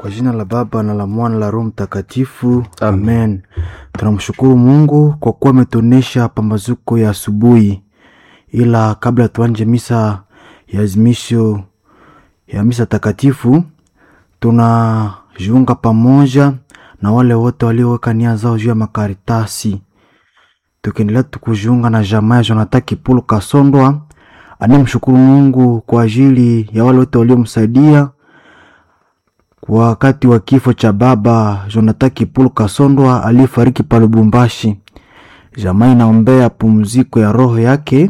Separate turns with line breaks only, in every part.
Kwa jina la Baba na la Mwana la Roho Mtakatifu, amen. Tunamshukuru Mungu kwa kuwa ametuonesha pambazuko ya asubuhi, ila kabla tuanje misa ya azimisho ya misa takatifu, tunajiunga pamoja na wale wote walioweka nia zao juu ya makaritasi, tukiendelea tukujiunga na jamaa ya Jonathan Kipulu Kasondwa anayemshukuru Mungu kwa ajili ya wale wote waliomsaidia wakati wa kifo cha baba Jonathan Kipulu Kasondwa aliyefariki pa Lubumbashi. Jamaa inaombea pumziko ya roho yake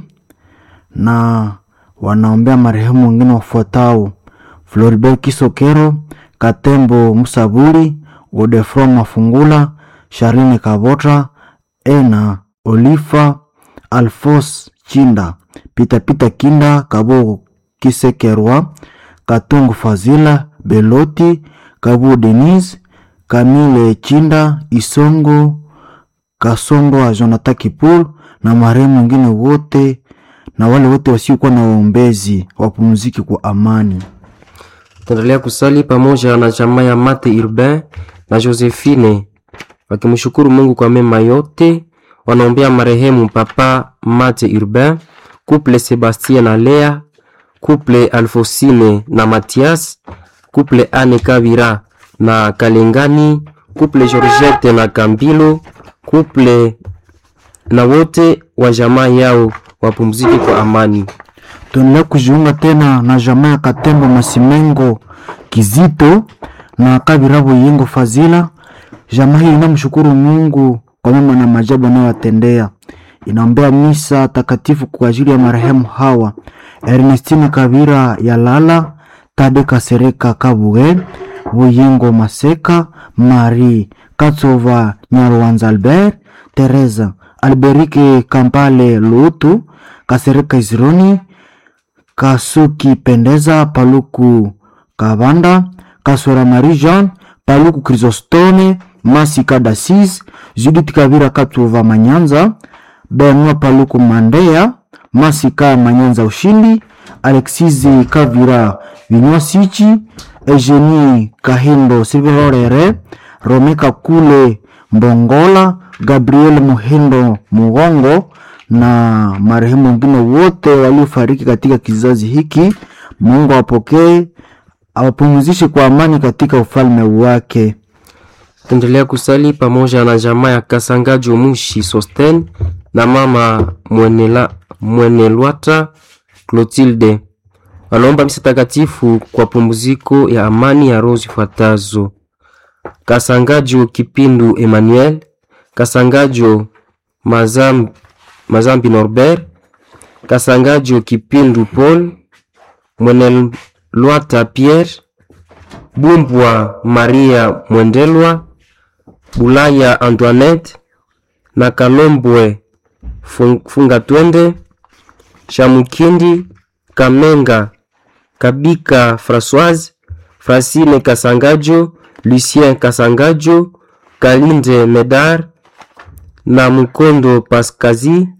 na wanaombea marehemu wengine wafuatao: Floribert Kisokero, Katembo Musaburi, Godefroid Mafungula, Sharine Kabota, Ena Olifa, Alfos Chinda, Pita Pita Kinda, Kabo Kisekerwa, Katungu Fazila, Beloti, Kabu Denise, Kamile Chinda, Isongo, Kasongo wa Jonathan Kipul na marehemu wengine wote na wale wote wasiokuwa na waombezi wapumziki kwa amani.
Tuendelea kusali pamoja na jamaa ya Mate Urbain na Josephine wakimshukuru Mungu kwa mema yote. Wanaombea marehemu Papa Mate Urbain, couple Sebastien na Lea, couple Alfosine na Mathias, couple Anne Kabira na Kalengani, couple Georgette na Kambilo, couple na wote wa jamaa yao wapumzike kwa amani.
Tuendelea kujiunga tena na jamaa ya Katembo Masimengo Kizito na Kabirabo Yengo Fazila. Jamaa hii inamshukuru Mungu kwa mema na maajabu anayowatendea. Inaombea misa takatifu kwa ajili ya marehemu hawa: Ernestine Kabira ya Lala, Tade Kasereka Kabuge, Buyengo Maseka, Marie Katsova Nyarwanza Albert, Teresa Alberike Kampale Lutu, Kasereka Izironi, Kasuki Pendeza, Paluku Kabanda, Kaswera Marie Jean, Paluku Chrysostome, Masika Dasis, Judith Kavira Katuva Manyanza, Benua Paluku Mandea, Masika Manyanza Ushindi, Alexizi Kavira Vinywasichi, Eugenie Kahindo Silverorere, Romeka Kule Mbongola, Gabriel Muhindo Mugongo na marehemu wengine wote waliofariki katika kizazi hiki. Mungu apokee, awapumzishe kwa amani katika ufalme wake.
Tuendelea kusali pamoja na jamaa ya Kasangajo Mushi Sosten na mama Mwenela, Mwenelwata Clotilde. Wanaomba misa takatifu kwa pumziko ya amani ya roho zifuatazo: Kasangajo Kipindu Emmanuel, Kasangajo Mazam, Mazambi Norbert, Kasangajo Kipindu Paul, Mwenelwata Pierre, Bumbwa Maria Mwendelwa, Bulaya Antoinette na Kalombwe Funga Twende, Shamukindi Kamenga Kabika Françoise, Francine Kasangajo, Lucien Kasangajo, Kalinde Medar na Mukondo Paskazi